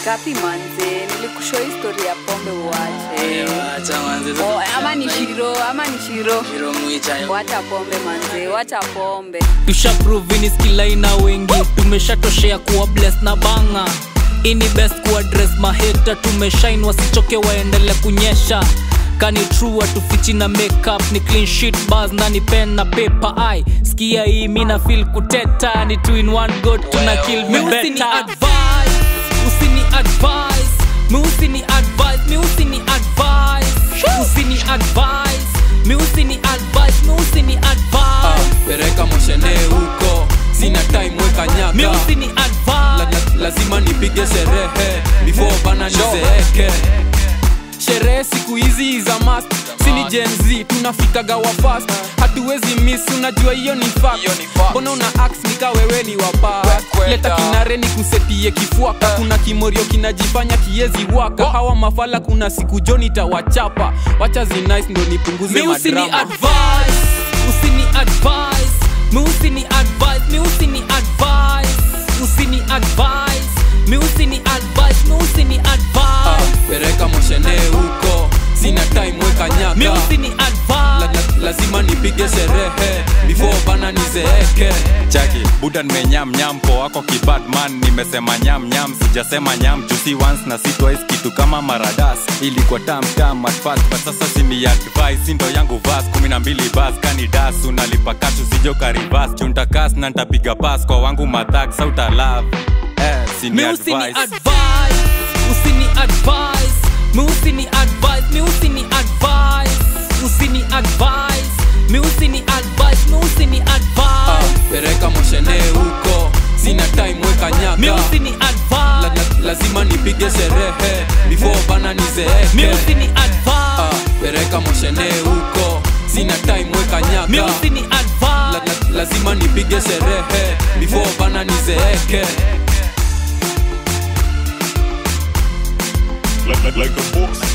ngapi manze nilikushow histori ya pombe uache Acha manze, sasa oh, ama ni shiro ama ni shiro Shiro mwicha yo. wacha pombe manze wacha pombe tushaprovini skilaina wengi tumeshatoshea kuwa bless na banga ini best kuadres maheta tumeshain wasichoke waendele kunyesha kani true atufichi na makeup ni clean sheet bars na ni pen na paper ai skia hii mina feel kuteta ni two in one go tuna kill me better advice usini advice mi usini advice mi usini advice usini advice mi usini advice mi usini advice pereka moshene huko sina time weka nyaka mi usini la, advice la, lazima nipige sherehe before bana nizeeke sherehe siku hizi za mast sini jenz tunafikaga wa fast hatuwezi miss unajua hiyo ni fact. mbona una ax nika wewe ni wapa leta kinare ni kusetie kifuaka kuna kimorio kinajifanya kiezi waka hawa mafala kuna siku joni tawachapa wacha zinice ndo nipunguze mi usini madrama advice usini advice mi usini advice mi usini advice usini advice mi usini advice mi usini Ah, advice pereka moshene huko sina time weka nyaka mi usini la, advice la, lazima nipige sherehe before bana nizeeke chaki buda nimenyam nyam po wako kibadman nimesema nyam nyam sijasema nyam jusi once na si twice kitu kama maradas ilikuwa tam tam at first but sasa sini advice sindo yangu vas kumi na mbili bas kani das unalipa kashu sijoka rivas chuntakas na ntapiga pas kwa wangu mathak sauta love eh, sini mi usini advice advice usini advice mi usini advice mi usini advice usini advice mi usini advice mi usini Ah, advice pereka moshene huko sina time weka mi nyaka usini la, advice la, lazima nipige sherehe before bana mi nizeeke usini Ah, advice pereka moshene huko sina time weka mi nyaka usini la, advice la, lazima nipige sherehe before bana nizeeke like, like, like a box